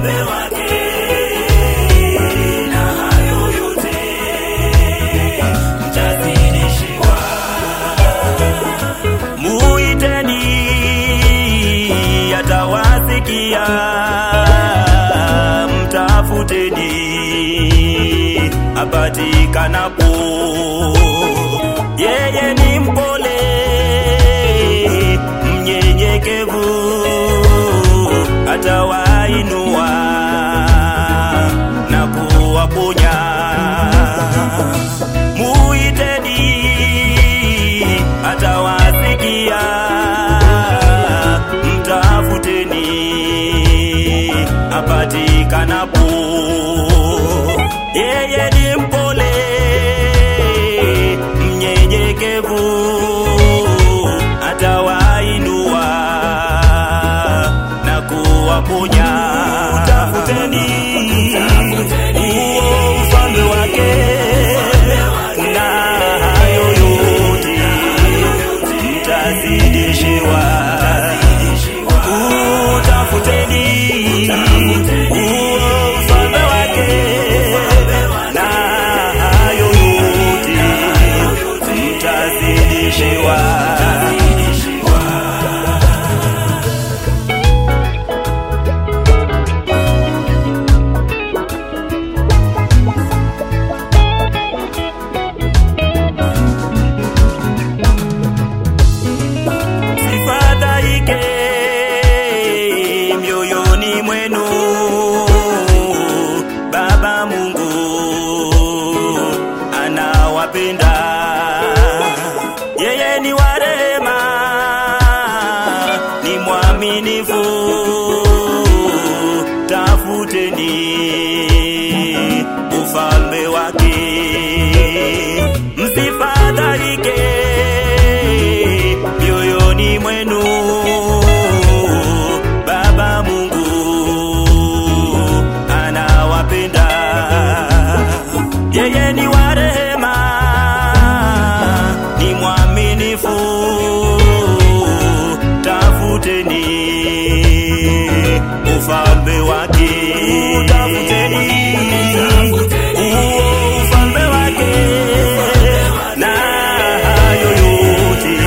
ufalme wake, na hayo yote mtazidishiwa. Muiteni atawasikia, mtafuteni apatikanapo. Yeye ni mpole mnyenyekevu, atawainua na kuwaponya. Muiteni atawasikia, mtafuteni apatikanapo. Yeye ni mpole mnyenyekevu, atawainua na kuwaponya. Utafuteni huo ufalme wake, na hayo yote mtazidishiwa. Utafuteni huo ufalme wake, na hayo yote mtazidishiwa. Sifadhaike mioyoni mwenu, Baba Mungu anawapenda. Yeye ni wa rehema, ni mwaminifu. Tafuteni ufalme wake, msifadhaike mioyoni mwenu. Baba Mungu anawapenda, yeye ni wa rehema, ni mwaminifu. Tafuteni ufalme wake, utafuteni huo ufalme wake, na hayo yote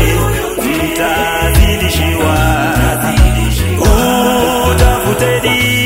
mtazidishiwa. Utafuteni